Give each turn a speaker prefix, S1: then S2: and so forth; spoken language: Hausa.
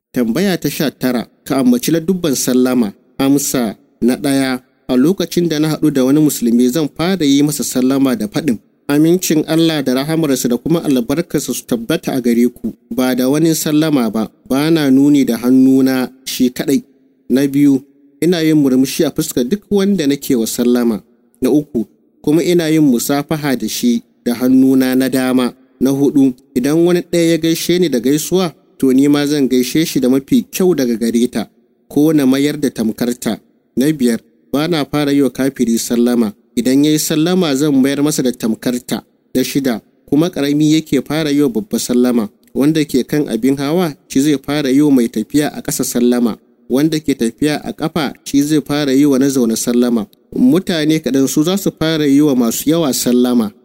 S1: Tambaya ta sha tara, ka ambaci ladubban sallama. Amsa na ɗaya, a lokacin da na haɗu da wani musulmi zan fara yi masa sallama da faɗin. Amincin Allah da rahamarsa da kuma albarkarsa su tabbata a gare ku, ba da wani sallama ba, ba na nuni da hannuna shi kaɗai. Na biyu, ina yin murmushi a fuskar duk wanda nake wa sallama. Na uku, kuma ina yin musafaha da shi da hannuna na dama. Na hudu, idan wani ɗaya ya gaishe ni da gaisuwa, to ni ma zan gaishe shi da mafi kyau daga gare ta, ko na mayar da tamkarta. Na biyar, ba na fara yi wa kafiri sallama, idan ya yi sallama zan mayar masa da tamkarta. Na shida, kuma ƙarami yake fara yi wa babba sallama, wanda ke kan abin hawa shi zai fara yi wa mai tafiya a ƙasa sallama, wanda ke tafiya a ƙafa shi zai fara yi wa na zaune sallama. Mutane kaɗan su za su fara yi wa masu yawa sallama.